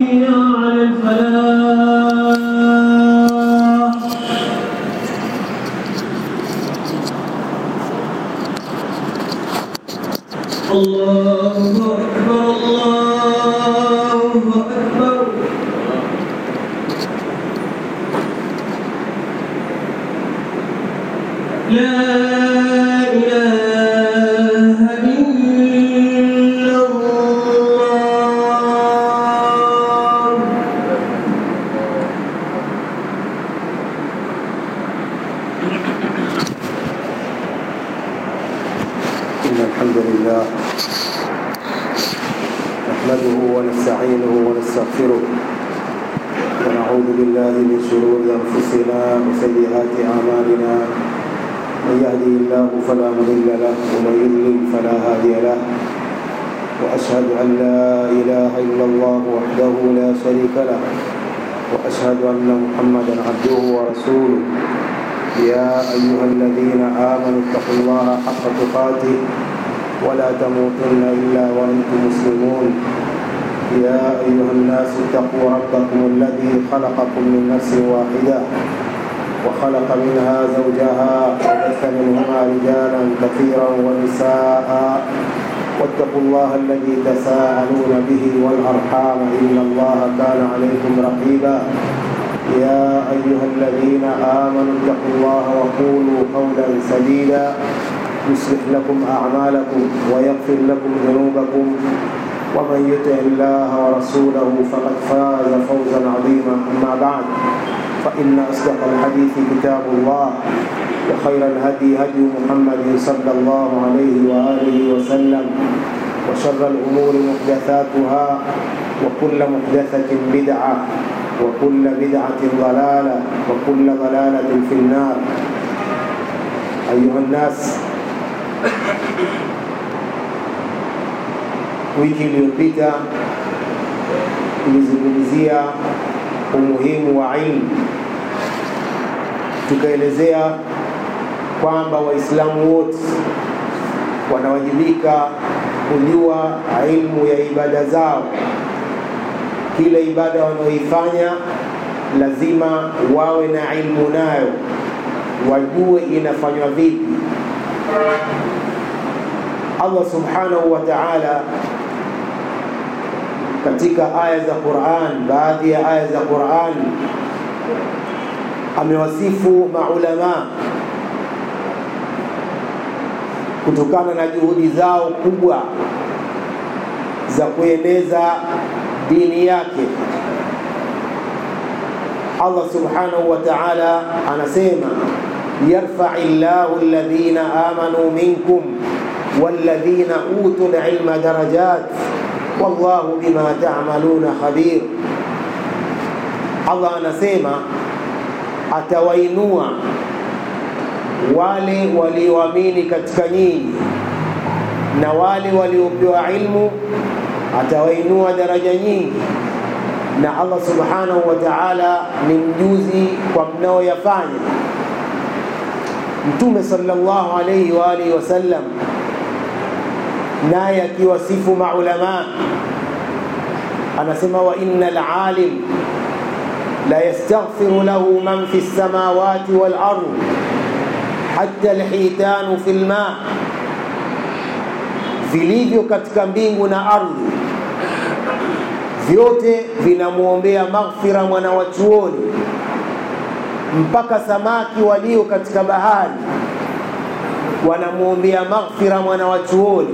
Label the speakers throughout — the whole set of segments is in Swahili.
Speaker 1: حي على الفلاح الله أكبر الله أكبر لا إله إلا الله
Speaker 2: إن الحمد لله نحمده ونستعينه ونستغفره ونعوذ بالله من شرور أنفسنا وسيئات أعمالنا من يهدي الله فلا مضل له ومن يضلل فلا هادي له وأشهد أن لا إله إلا الله وحده لا شريك له وأشهد أن محمدا عبده ورسوله يا أيها الذين آمنوا اتقوا الله حق تقاته ولا تموتن إلا وأنتم مسلمون يا أيها الناس اتقوا ربكم الذي خلقكم من نفس واحدة وخلق منها زوجها وبث منهما رجالا كثيرا ونساء واتقوا الله الذي تساءلون به والأرحام إن الله كان عليكم رقيبا يا أيها الذين آمنوا اتقوا الله وقولوا قولا سديدا يصلح لكم أعمالكم ويغفر لكم ذنوبكم ومن يطع الله ورسوله فقد فاز فوزا عظيما أما بعد فإن أصدق الحديث كتاب الله وخير الهدي هدي محمد صلى الله عليه وآله وسلم وشر الأمور محدثاتها وكل محدثة بدعة وكل بدعة ضلالة وكل ضلالة في النار أيها الناس wiki iliyopita tulizungumzia umuhimu wa ilmu, tukaelezea kwamba Waislamu wote wanawajibika kujua ilmu ya ibada zao. Kila ibada wanaoifanya lazima wawe na ilmu nayo, wajue inafanywa vipi. Allah subhanahu wa ta'ala katika aya za Qur'an, baadhi ya aya za Qur'an amewasifu maulama kutokana na juhudi zao kubwa za kueneza dini yake. Allah subhanahu wa ta'ala anasema yarfai llahu alladhina amanu minkum والذين أوتوا العلم درجات والله بما تعملون خبير Allah anasema atawainua wale walioamini katika nyinyi na wale waliopewa ilmu atawainua daraja nyingi, na Allah subhanahu wa ta'ala ni mjuzi kwa mnaoyafanya. Mtume sallallahu alayhi wa alihi wasallam naye akiwasifu maulama anasema wa innal alim la yastaghfiru lahu man fi samawati wal ard hatta alhitanu fil ma, vilivyo katika mbingu na ardhi vyote vinamwombea maghfira mwana wa chuoni mpaka samaki walio katika bahari wanamwombea maghfira mwana wa chuoni.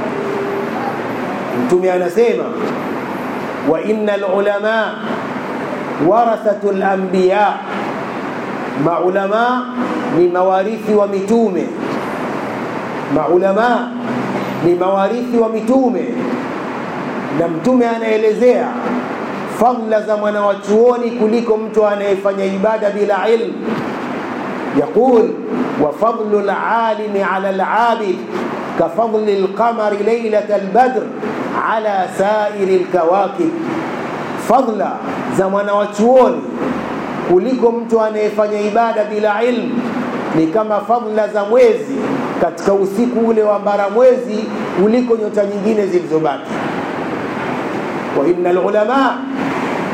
Speaker 2: Mtume anasema wa innal ulama warathatul anbiya, maulama ni mawarithi wa mitume. Maulama ni mawarithi wa mitume, na mtume anaelezea fadla za mwana wa chuoni kuliko mtu anayefanya ibada bila ilmu. Yaqul wa fadlu lalimi ala labid kafadli lqamari lailata albadr ala sairi lkawakib, fadla za mwana wa chuoni kuliko mtu anayefanya ibada bila ilmu ni kama fadla za mwezi katika usiku ule wa mbara mwezi kuliko nyota nyingine zilizobaki. wa inna lulama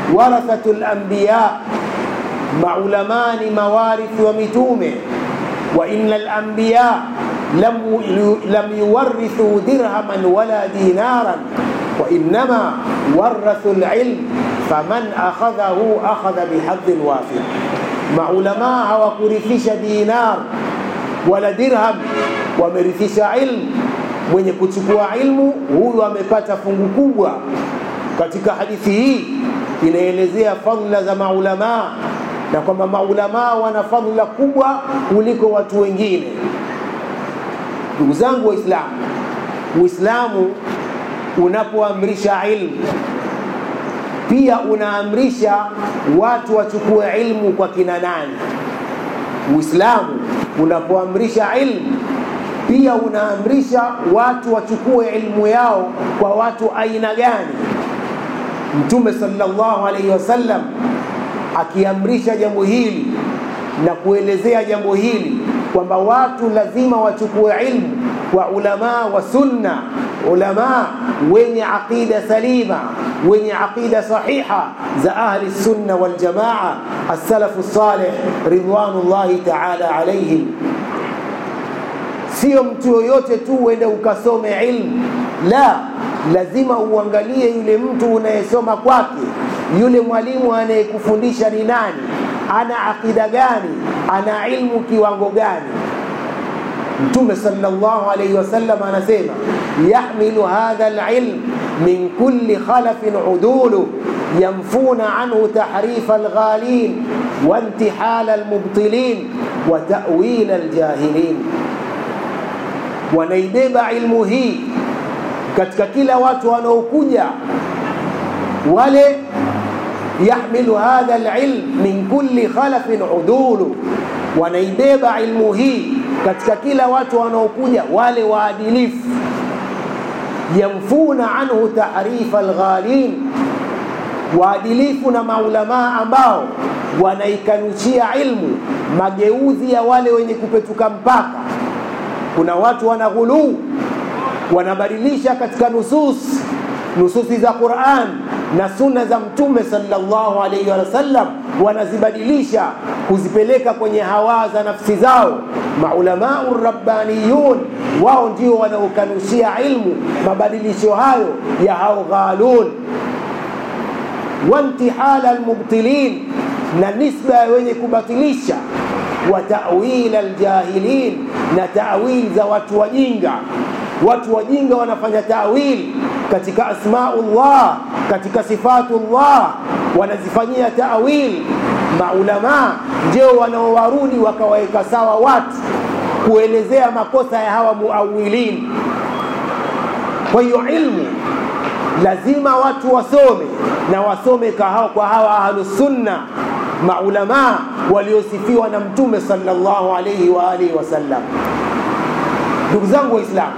Speaker 2: warathatu lambiya maulamaa ni mawarithi wa mitume wa inna lambiya lam, lam yuwarithu dirhaman wala dinaran وإنما ورثوا العلم فمن أخذه أخذ بحظ وافر maulamaa hawakurithisha dinar wala dirham wamerithisha ilmu mwenye kuchukua ilmu huyu amepata fungu kubwa katika hadithi hii inaelezea fadhila za maulamaa na kwamba maulamaa wana fadhila kubwa kuliko watu wengine ndugu zangu waislamu uislamu unapoamrisha ilmu pia unaamrisha watu wachukue ilmu kwa kina nani uislamu unapoamrisha ilmu pia unaamrisha watu wachukue ilmu yao kwa watu aina gani mtume sallallahu alaihi wasallam akiamrisha jambo hili na kuelezea jambo hili kwamba watu lazima wachukue ilmu kwa ulamaa wa sunna ulamaa wenye aqida salima wenye aqida sahiha za ahli sunna waljamaa assalafu salih ridwanullahi taala alaihim sio mtu yoyote tu uende ukasome ilmu la lazima uangalie yule mtu unayesoma kwake yule mwalimu anayekufundisha ni nani ana aqida gani ana ilmu kiwango gani mtume sallallahu alayhi wasallam anasema yahmilu hadha alilm min kulli khalafin udulu yanfuna anhu tahrifa alghalin وانتحال المبطلين وتأويل الجاهلين wanaibeba ilmu hii katika kila watu wanaokuja wale yahmilu hadha alilm min kulli khalafin udulu wanaibeba ilmu hii katika kila watu wanaokuja wale waadilifu yamfuna anhu tahrifa alghalin waadilifu na maulamaa ambao wanaikanushia ilmu mageuzi ya wale wenye kupetuka mpaka kuna watu wanaghuluu wanabadilisha katika nusus nususi za Qur'an na sunna za mtume sallallahu alaihi wasallam wanazibadilisha kuzipeleka kwenye hawa za nafsi zao maulamau rabbaniyun wao ndio wanaokanushia ilmu mabadilisho hayo ya hao ghalun wantihala almubtilin na nisba ya wenye kubatilisha wa ta'wil aljahilin na ta'wil za watu wajinga watu wajinga wanafanya ta'wil katika asmaullah katika sifatullah wanazifanyia ta'wil maulama ndio wanaowarudi wakawaweka sawa watu kuelezea makosa ya hawa muawilin kwa hiyo ilmu lazima watu wasome na wasome kwa hawa ahlusunna maulamaa waliosifiwa na mtume sallallahu alayhi wa alihi wasallam ndugu zangu waislamu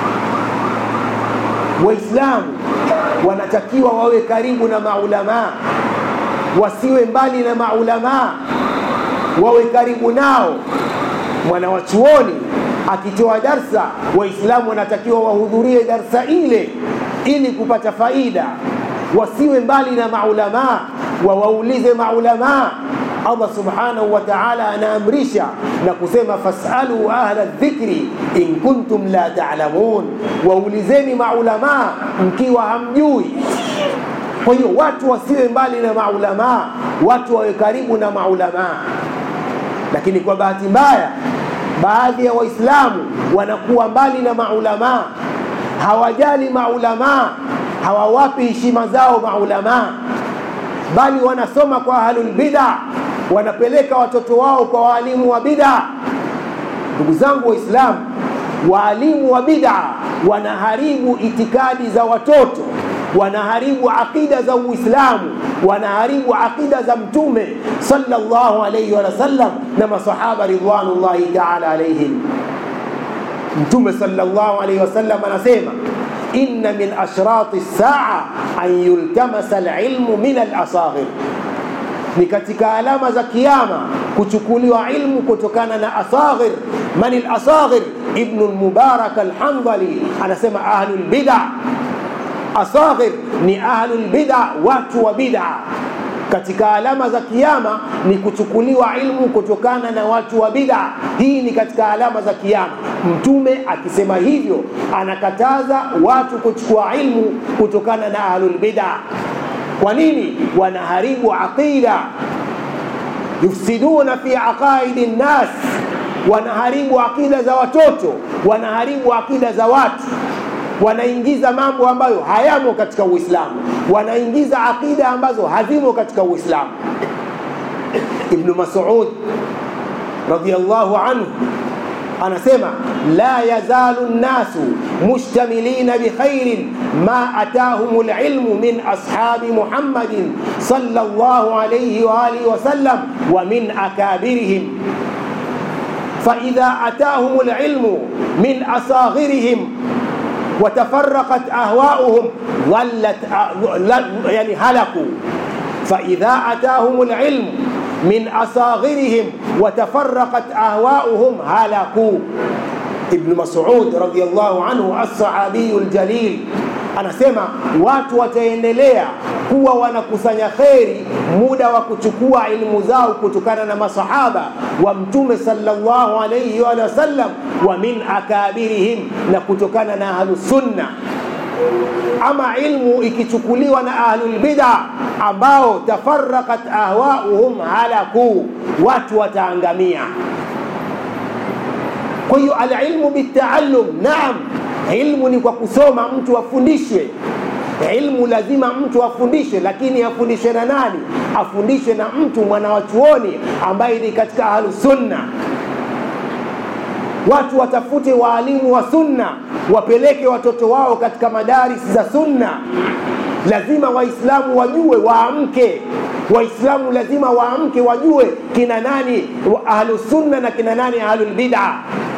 Speaker 2: waislamu wanatakiwa wawe karibu na maulamaa wasiwe mbali na maulamaa wawe karibu nao mwanawachuoni akitoa darsa waislamu wanatakiwa wahudhurie darsa ile ili kupata faida wasiwe mbali na maulamaa wawaulize maulamaa Allah subhanahu wa ta'ala anaamrisha na kusema fasalu ahla dhikri in kuntum la ta'lamun, waulizeni maulamaa mkiwa hamjui. Kwa hiyo watu wasiwe mbali na maulamaa, watu wawe karibu na maulamaa. Lakini kwa bahati mbaya, baadhi ya Waislamu wanakuwa mbali na maulamaa, hawajali maulamaa, hawawapi heshima zao maulamaa, bali wanasoma kwa ahlul bid'a wanapeleka watoto wao kwa waalimu wa bid'a. Ndugu zangu Waislamu, waalimu wa bid'a wanaharibu itikadi za watoto, wanaharibu aqida za Uislamu, wanaharibu aqida za Mtume sallallahu alayhi wa sallam na masahaba ridwanullahi ta'ala alayhim. Mtume sallallahu alayhi wasallam anasema inna min ashrati saa an yultamasa alilmu min alasaghir ni katika alama za kiyama kuchukuliwa ilmu kutokana na asaghir man alasaghir ibnu lmubarak alhandhali anasema ahlu lbida asaghir ni ahlu lbida watu wa bida katika alama za kiyama ni kuchukuliwa ilmu kutokana na watu wa bid'a hii ni katika alama za kiyama mtume akisema hivyo anakataza watu kuchukua ilmu kutokana na ahlul bid'a kwa nini wanaharibu aqida yufsiduna fi aqaidi nnas wanaharibu akida za watoto wanaharibu akida za watu wanaingiza mambo ambayo hayamo katika uislamu wanaingiza akida ambazo hazimo katika uislamu ibnu masud radiallahu anhu anasema la yazalu nnasu mushtamilina bikhairin ma atahum lilmu min ashabi muhammadin sallallahu alayhi wa alihi wasallam wa min akabirihim فإذا أتاهم العلم من أصاغرهم وتفرقت أهواؤهم ظلت يعني هلكوا فإذا أتاهم العلم من أصاغرهم وتفرقت أهواؤهم هلكوا ابن مسعود رضي الله عنه الصحابي الجليل anasema watu wataendelea kuwa wanakusanya kheri muda wa kuchukua ilmu zao kutokana na masahaba wa mtume sallallahu alayhi wa sallam wa min akabirihim na kutokana na ahlusunna ama ilmu ikichukuliwa na ahlulbida ambao tafaraqat ahwauhum halaku watu wataangamia kwa hiyo alilmu bitaallum naam ilmu ni kwa kusoma mtu afundishwe ilmu lazima mtu afundishwe lakini afundishwe na nani afundishwe na mtu mwanawachuoni ambaye ni katika ahlusunna watu watafute waalimu wa sunna wapeleke watoto wao katika madaris za sunna lazima waislamu wajue waamke waislamu lazima waamke wajue kina nani ahlusunna na kina nani ahlulbida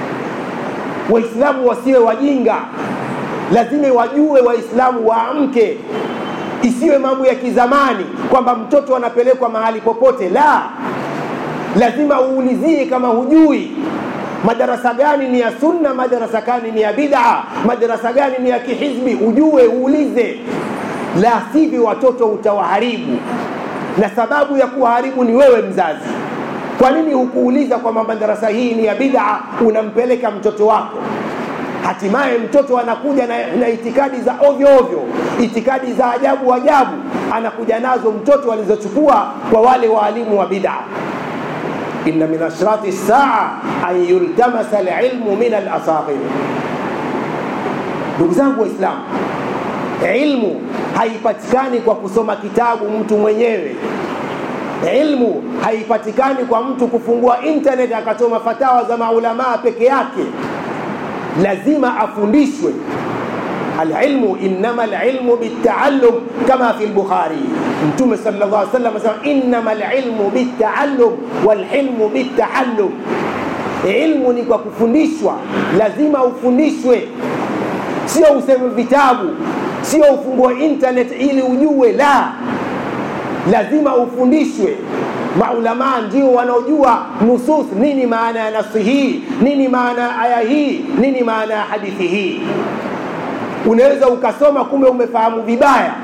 Speaker 2: waislamu wasiwe wajinga lazima wajue waislamu waamke isiwe mambo ya kizamani kwamba mtoto anapelekwa mahali popote la lazima uulizie kama hujui madarasa gani ni ya sunna madarasa gani ni ya bid'a madarasa gani ni ya kihizbi ujue uulize la sivyo watoto utawaharibu na sababu ya kuwaharibu ni wewe mzazi kwa nini hukuuliza kwamba madarasa hii ni ya bid'a unampeleka mtoto wako hatimaye mtoto anakuja na, na itikadi za ovyo ovyo itikadi za ajabu ajabu anakuja nazo mtoto alizochukua kwa wale waalimu wa bid'a inna min ashrati saa an yultamasa alilmu min alasaghir ndugu zangu waislamu ilmu haipatikani kwa kusoma kitabu mtu mwenyewe ilmu haipatikani kwa mtu kufungua internet akasoma fatawa za maulamaa peke yake lazima afundishwe alilmu innama alilmu bitaallum kama fi lbukhari mtume sal llah alih wasallam asema innama alilmu bitaallum walhilmu bitahallum ilmu ni kwa kufundishwa lazima ufundishwe sio useme vitabu sio ufungue internet ili ujue la lazima ufundishwe maulamaa ndio wanaojua nusus nini maana ya nasi hii nini maana ya aya hii nini maana ya hadithi hii unaweza ukasoma kumbe umefahamu vibaya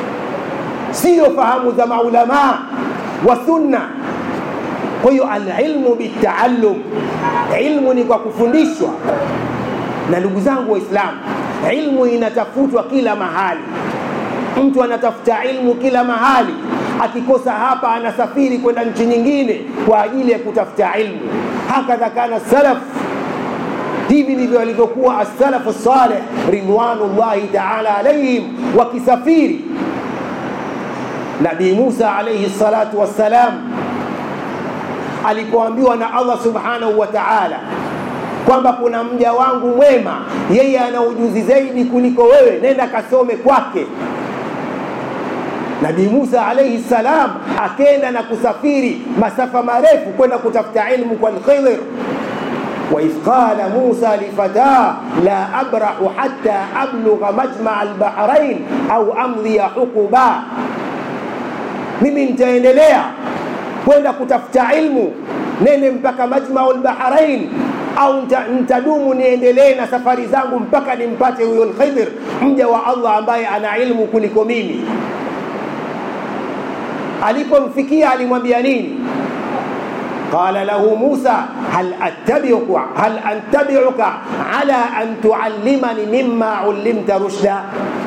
Speaker 2: sio fahamu za maulamaa wa sunna kwa hiyo alilmu bitaallum ilmu ni kwa kufundishwa na ndugu zangu waislamu ilmu inatafutwa kila mahali mtu anatafuta ilmu kila mahali akikosa hapa anasafiri kwenda nchi nyingine kwa ajili ya kutafuta ilmu hakadha kana salaf hivi ndivyo walivyokuwa assalafu saleh ridwanullahi taala alaihim wakisafiri nabii musa alaihi salatu wassalam alipoambiwa na allah subhanahu wa taala kwamba kuna mja wangu mwema yeye ana ujuzi zaidi kuliko wewe nenda kasome kwake nabii musa alaihi salam akenda na kusafiri masafa marefu kwenda kutafuta ilmu kwa lkhidr waidh qala musa lifatah la abrahu hatta ablugha majmaa albahrain au amdhiya huquba mimi nitaendelea kwenda kutafuta ilmu nene mpaka majmau lbahrain au nitadumu niendelee na safari zangu mpaka nimpate huyo lkhidr mja wa allah ambaye ana ilmu kuliko mimi
Speaker 3: alipomfikia alimwambia nini قال له موسى هل أتبعك هل أتبعك على أن تعلمني مما علمت رشدا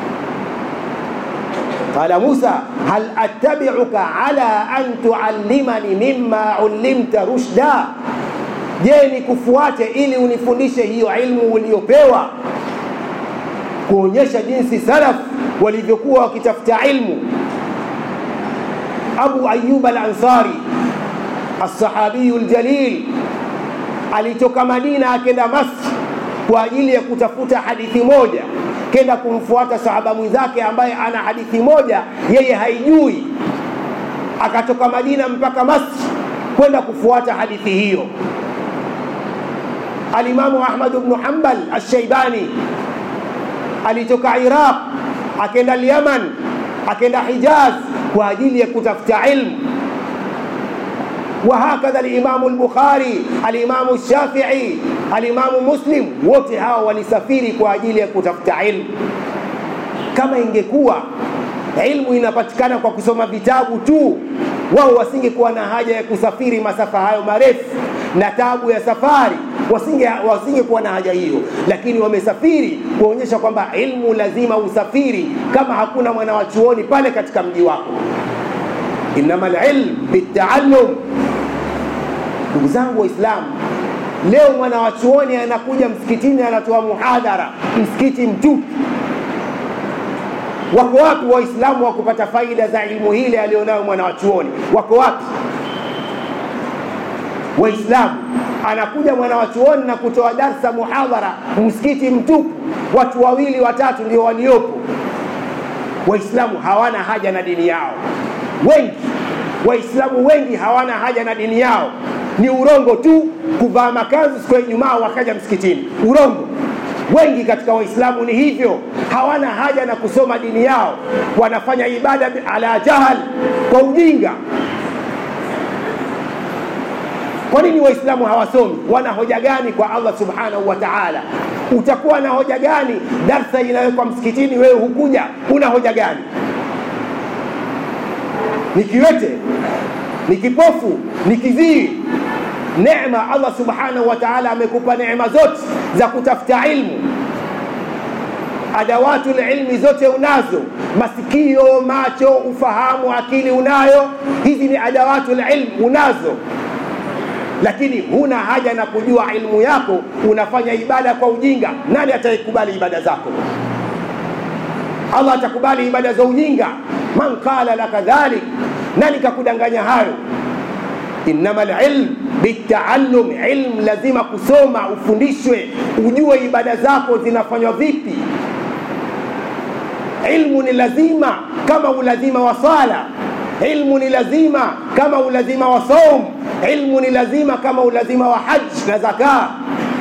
Speaker 3: قال موسى هل أتبعك على أن تعلمني مما علمت رشدا je nikufuate ili unifundishe hiyo ilmu uliyopewa kuonyesha jinsi salaf walivyokuwa wakitafuta ilmu abu ayub al-ansari الصحابي الجليل alitoka Madina akenda Masri kwa ajili ya kutafuta hadithi moja, kenda kumfuata sahaba mwenzake ambaye ana hadithi moja yeye haijui. Akatoka Madina mpaka Masri kwenda kufuata hadithi hiyo. Alimamu Ahmad ibn Hanbal Ash-Shaybani alitoka Iraq akenda Yaman akenda Hijaz kwa ajili ya kutafuta ilmu وهكذا الإمام البخاري الإمام الشافعي الإمام مسلم wote hawa walisafiri kwa ajili ya kutafuta ilmu kama ingekuwa ilmu inapatikana kwa kusoma vitabu tu wao wasingekuwa na haja ya kusafiri masafa hayo marefu na tabu ya safari wasinge wasingekuwa na haja hiyo lakini wamesafiri kuonyesha kwamba ilmu lazima usafiri kama hakuna mwana wa chuoni pale katika mji wako innama lilm bitaallum ndugu zangu waislamu leo mwana wa chuoni anakuja msikitini anatoa muhadhara msikiti mtupu wako wapi waislamu wa kupata faida za ilmu hile alionayo mwana wa chuoni wako wapi waislamu anakuja mwana wa chuoni na kutoa darsa muhadhara msikiti mtupu watu wawili watatu ndio waliopo waislamu hawana haja na dini yao wengi waislamu wengi hawana haja na dini yao ni urongo tu kuvaa makanzu siku ya ijumaa wakaja msikitini urongo wengi katika waislamu ni hivyo hawana haja na kusoma dini yao wanafanya ibada ala jahal kwa ujinga kwa nini waislamu hawasomi wana hoja gani kwa allah subhanahu wa taala utakuwa na hoja gani darsa inawekwa msikitini wewe hukuja una hoja gani ni kiwete ni kipofu ni kizii neema allah subhanahu wa taala amekupa neema zote za kutafuta ilmu adawatu lilmi zote unazo masikio macho ufahamu akili unayo hizi ni adawatu lilm unazo lakini huna haja na kujua ilmu yako unafanya ibada kwa ujinga nani ataikubali ibada zako allah atakubali ibada za ujinga man qala laka dhalik nani kakudanganya hayo innama lilm bitaallum ilm lazima kusoma ufundishwe ujue ibada zako zinafanywa vipi ilmu ni lazima kama ulazima wa sala ilmu ni lazima kama ulazima wa saum ilmu ni lazima kama ulazima wa haj na zaka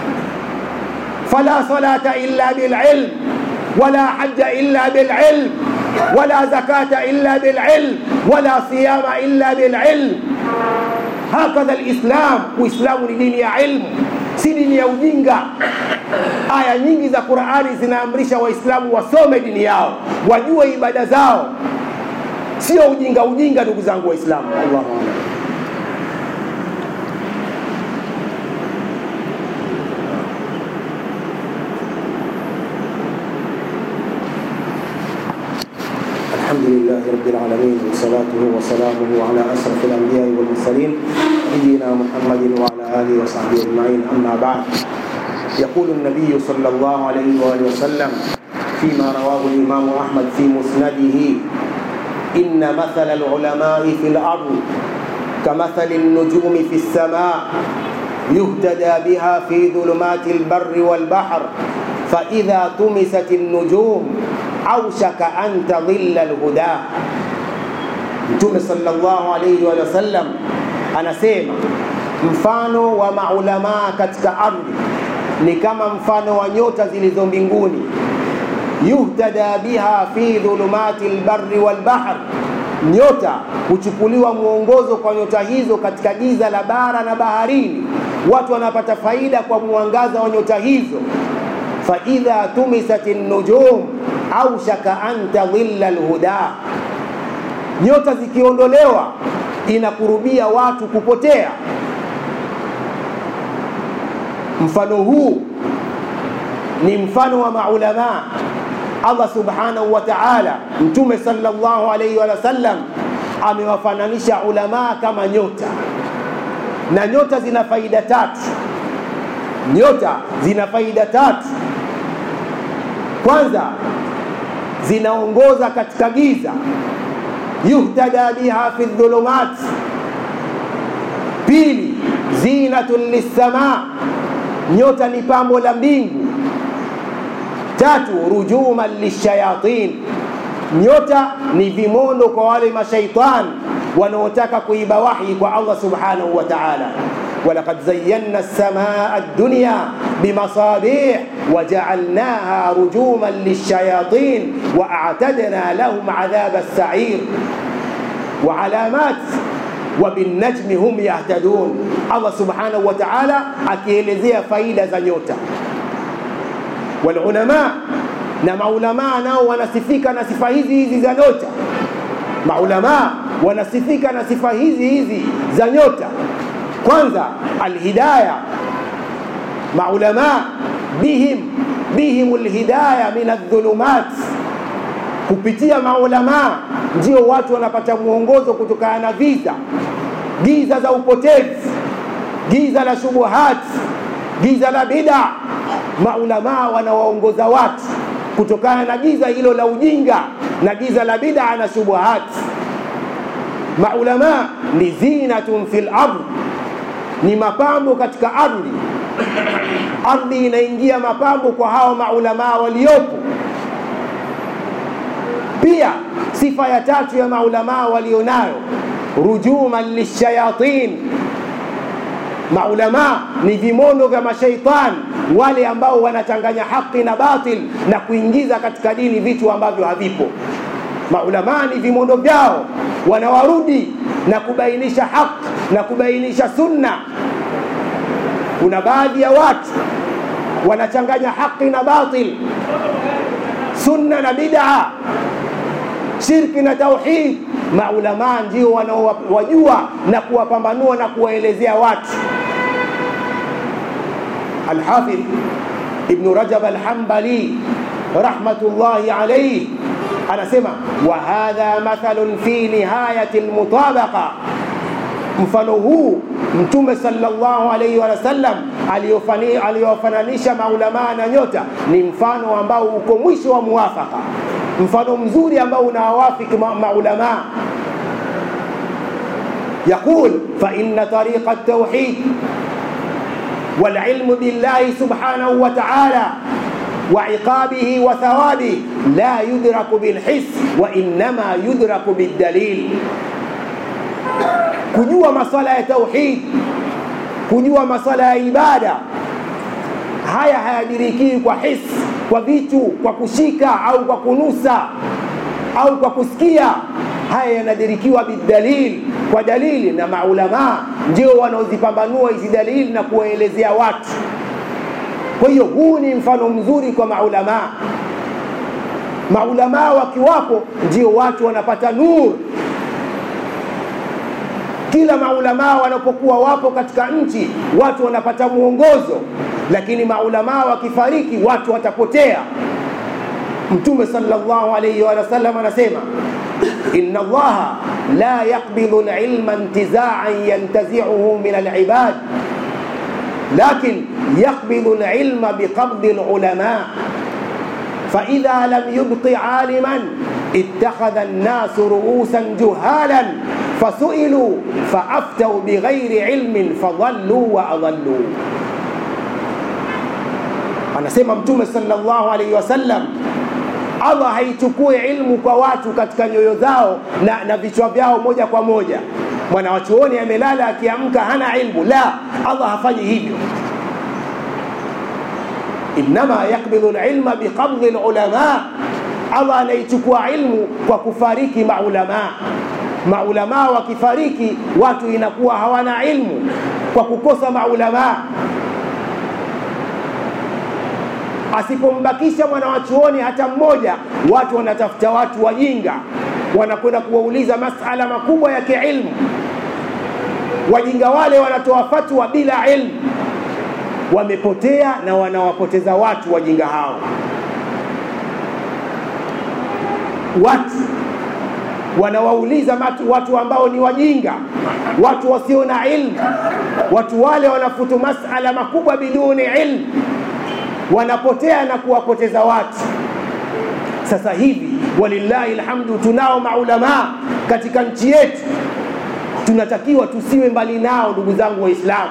Speaker 3: fala salata illa bililm wala haja illa bililm ولا زكاة إلا بالعلم ولا صيام إلا بالعلم هكذا الإسلام وإسلام دين يا علم si dini ya ujinga aya nyingi za qurani zinaamrisha waislamu wasome dini yao wajue ibada zao sio ujinga ujinga ndugu zangu waislamu allahu alam
Speaker 2: الحمد لله رب العالمين وصلاته وسلامه على أشرف الأنبياء والمرسلين نبينا محمد وعلى آله وصحبه أجمعين أما بعد يقول النبي صلى الله عليه وآله وسلم فيما رواه الإمام أحمد في مسنده إن مثل العلماء في الأرض كمثل النجوم في السماء يهتدى بها في ظلمات البر والبحر فإذا طمست النجوم aushaka an tadhilla alhuda mtume sallallahu alayhi wa sallam anasema mfano wa maulamaa katika ardhi ni kama mfano wa nyota zilizo mbinguni yuhtada biha fi dhulumati lbari walbahr nyota huchukuliwa mwongozo kwa nyota hizo katika giza la bara na baharini watu wanapata faida kwa mwangaza wa nyota hizo faidha tumisat nujum aushaka an tadhilla lhuda
Speaker 3: nyota zikiondolewa inakurubia watu kupotea mfano huu ni mfano wa maulamaa allah subhanahu wa taala mtume salllahu alaihi wa sallam amewafananisha ulamaa kama nyota na nyota zina faida tatu nyota zina faida tatu kwanza zinaongoza katika giza yuhtada biha fi dhulumat pili zinatun lissamaa nyota ni pambo la mbingu tatu rujuman lishayatin nyota ni vimondo kwa wale mashaitani wanaotaka kuiba wahi kwa allah subhanahu wa taala ولقد زينا السماء الدنيا بمصابيح وجعلناها رجوما للشياطين واعتدنا لهم عذاب السعير وعلامات وبالنجم هم يهتدون الله سبحانه وتعالى akielezea faida za nyota walulama na maulamaa nao wanasifika na sifa hizi hizi za nyota maulamaa wanasifika na sifa hizi hizi za nyota kwanza alhidaya maulamaa bihim bihim lhidaya min aldhulumat kupitia maulamaa ndio watu wanapata mwongozo kutokana na giza giza za upotevu giza la shubuhat giza la bida maulamaa wanawaongoza watu kutokana na giza hilo la ujinga na giza la bida na shubuhat maulamaa ni zinatun fi lardh ni mapambo katika ardhi ardhi inaingia mapambo kwa hawa maulamaa waliopo pia sifa ya tatu ya maulamaa walionayo rujuman lishayatin maulamaa ni vimondo vya mashaitan wale ambao wanachanganya haki na batil na kuingiza katika dini vitu ambavyo havipo maulamaa ni vimondo vyao wanawarudi na kubainisha haki na kubainisha sunna kuna baadhi ya watu wanachanganya haki na batil sunna na bid'a shirki na tauhid maulamaa ndio wanaowajua na kuwapambanua na kuwaelezea watu alhafidh ibnu rajab alhambali rahmatullahi alaihi anasema wa hadha mathalun fi nihayati lmutabaqa mfano huu mtume sallallahu alaihi wasallam aliyowafananisha maulamaa na nyota ni mfano ambao uko mwisho wa muwafaka mfano mzuri ambao unawawafiki maulamaa يقول فإن طريق التوحيد والعلم بالله سبحانه وتعالى وعقابه وثوابه لا يدرك بالحس وإنما يدرك بالدليل kujua maswala ya tauhid kujua maswala ya ibada haya hayadirikii kwa his kwa vitu kwa kushika au kwa kunusa au kwa kusikia haya yanadirikiwa bidalil kwa dalili na maulamaa ndio wanaozipambanua hizi dalili na kuwaelezea watu kwa hiyo huu ni mfano mzuri kwa maulamaa maulamaa wakiwapo ndio watu wanapata nur kila maulamaa wanapokuwa wapo katika nchi watu wanapata mwongozo lakini maulamaa wakifariki watu watapotea mtume sallallahu alayhi wa sallam anasema inna allaha la yaqbidu alilma intiza'an yantazi'uhu min alibad lakin yaqbidu alilma biqabdi alulama فإذا لم يبق عالما اتخذ الناس رؤوسا جهالا فسئلوا فأفتوا بغير علم فضلوا وأضلوا anasema mtume sallallahu alaihi wasallam allah haichukui ilmu kwa watu katika nyoyo zao na, na vichwa vyao moja kwa moja mwanawachuoni amelala akiamka hana ilmu la allah hafanyi hivyo innama yakbidhu lilma biqabdhi lulama allah anaichukua ilmu kwa kufariki maulamaa maulamaa wakifariki watu inakuwa hawana ilmu kwa kukosa maulamaa asipombakisha mwanawachuoni hata mmoja watu wanatafuta watu wajinga wanakwenda kuwauliza masala makubwa ya kiilmu wajinga wale wanatoa fatwa bila ilmu wamepotea na wanawapoteza watu wajinga hao watu wanawauliza watu, watu ambao ni wajinga watu wasio na ilmu watu wale wanafutu masala makubwa biduni ilmu wanapotea na kuwapoteza watu sasa hivi walillahi lhamdu tunao maulamaa katika nchi yetu tunatakiwa tusiwe mbali nao ndugu zangu waislamu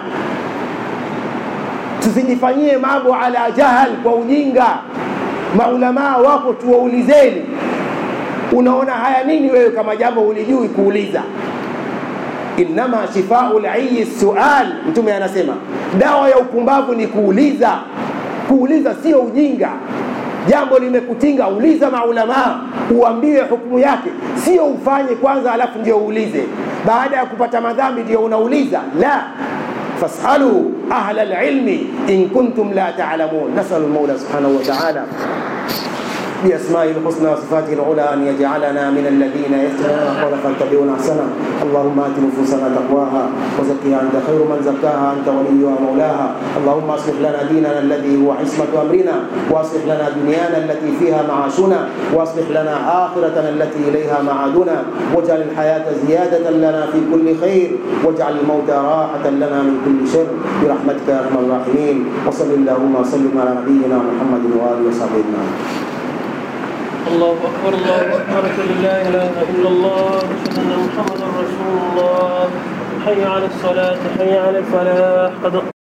Speaker 3: tusijifanyie mambo ala jahal kwa ujinga maulamaa wapo tuwaulizeni unaona haya nini wewe kama jambo ulijui kuuliza innama shifau liyi sual mtume anasema dawa ya upumbavu ni kuuliza kuuliza sio ujinga jambo limekutinga uliza maulamaa uambiwe hukumu yake sio ufanye kwanza alafu ndio uulize baada ya kupata madhambi ndio unauliza la fasalu ahla lilmi in kuntum la talamun nasalu lmaula subhanahu wa taala بأسمائه الحسنى وصفاته العلى أن يجعلنا من الذين يستمعون القول فيتبعون أحسنه اللهم آت نفوسنا تقواها وزكها أنت خير من زكاها أنت وليها ومولاها اللهم أصلح لنا ديننا الذي هو عصمة أمرنا وأصلح لنا دنيانا التي فيها معاشنا وأصلح لنا آخرتنا التي إليها معادنا واجعل الحياة زيادة لنا في كل خير واجعل الموت راحة لنا من كل شر برحمتك يا أرحم الراحمين وصل اللهم وسلم على نبينا محمد وآله وصحبه أجمعين
Speaker 4: الله أكبر الله أكبر لا إله إلا الله أشهد أن محمدا رسول الله حي على الصلاة حي على الفلاح قد